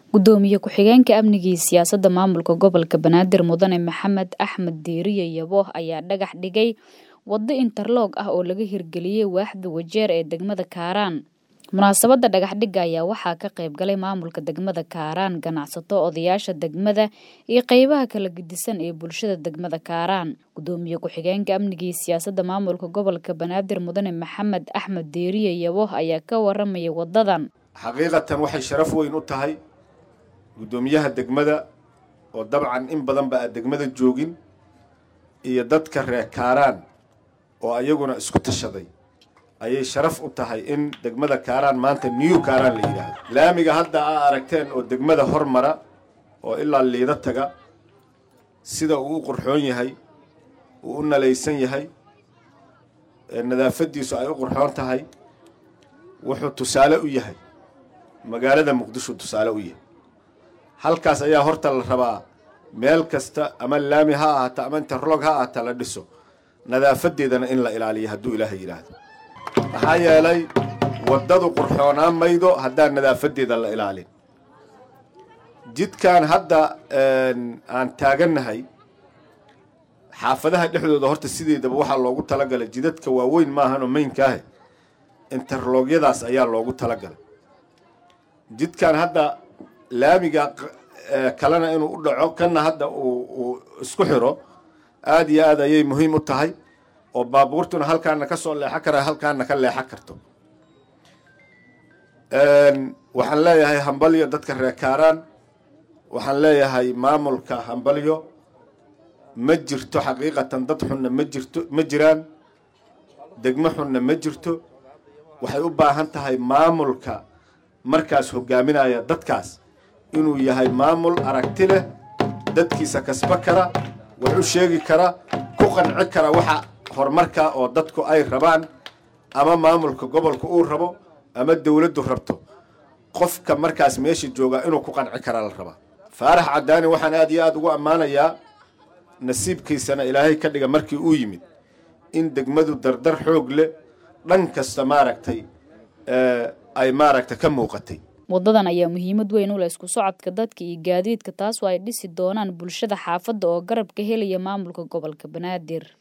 gudoomiye ku-xigeenka amniga iyo siyaasadda maamulka gobolka banaadir mudane maxamed axmed diiriye yabo ayaa dhagax dhigay waddo interloog ah oo laga hirgeliyey waaxda wajeer ee degmada kaaraan munaasabadda dhagaxdhigga ayaa waxaa ka qayb galay maamulka degmada kaaraan ganacsato odayaasha degmada iyo qeybaha kala gedisan ee bulshada degmada kaaraan gudoomiye ku-xigeenka amniga iyo siyaasadda maamulka gobolka banaadir mudane maxamed axmed diiriye yabo ayaa ka waramaya wadadan xaqiiqatan waxay sharaf weyn u tahay guddoomiyaha degmada oo dabcan in badan ba aan degmada joogin iyo dadka reer kaaraan oo ayaguna isku tashaday ayay sharaf u tahay in degmada kaaraan maanta new kaaraan la yidhaahdo laamiga hadda aa aragteen oo degmada hormara oo ilaa liida taga sida uu u qurxoon yahay uu u nalaysan yahay nadaafadiisu ay u qurxoon tahay wuxuu tusaale u yahay magaalada muqdisho tusaale u yahay halkaas ayaa horta la rabaa meel kasta ama laami ha ahaato ama interlog ha ahaato la dhiso nadaafadeedana in la ilaaliyo hadduu ilaahay yidhaahdo maxaa yeelay waddadu qurxoonaan maydo haddaan nadaafadeeda la ilaalin jidkan hadda aan taagannahay xaafadaha dhexdooda horta sideedaba waxaa loogu talagalay jidadka waaweyn maahanoo maynkaahe interlogyadaas ayaa loogu talagalay jidkan hadda laamiga kalena inuu u dhaco kana hadda uu isku xiro aada iyo aad ayay muhiim u tahay oo baabuurtuna halkaana ka soo leexan kara halkaana ka leexan karto waxaan leeyahay hambalyo dadka reer kaaraan waxaan leeyahay maamulka hambalyo ma jirto xaqiiqatan dad xunna ma jirto ma jiraan degmo xunna ma jirto waxay u baahan tahay maamulka markaas hogaaminaya dadkaas inuu yahay maamul aragti leh dadkiisa kasba kara wax u sheegi kara ku qanci kara waxa horumarka oo dadku ay rabaan ama maamulka gobolka uu rabo ama dowladdu rabto qofka markaas meesha joogaa inuu ku qanci kara la rabaa faarax caddaani waxaan aad iyo aada ugu ammaanayaa nasiibkiisana ilaahay ka dhiga markii uu yimid in degmadu dardar xoog leh dhan kasta maaragtay ay maaragtay ka muuqatay wadadan ayaa muhiimad weyn u leh isku socodka dadka iyo gaadiidka taasoo ay dhisi doonaan bulshada xaafadda oo garab ka helaya maamulka gobolka banaadir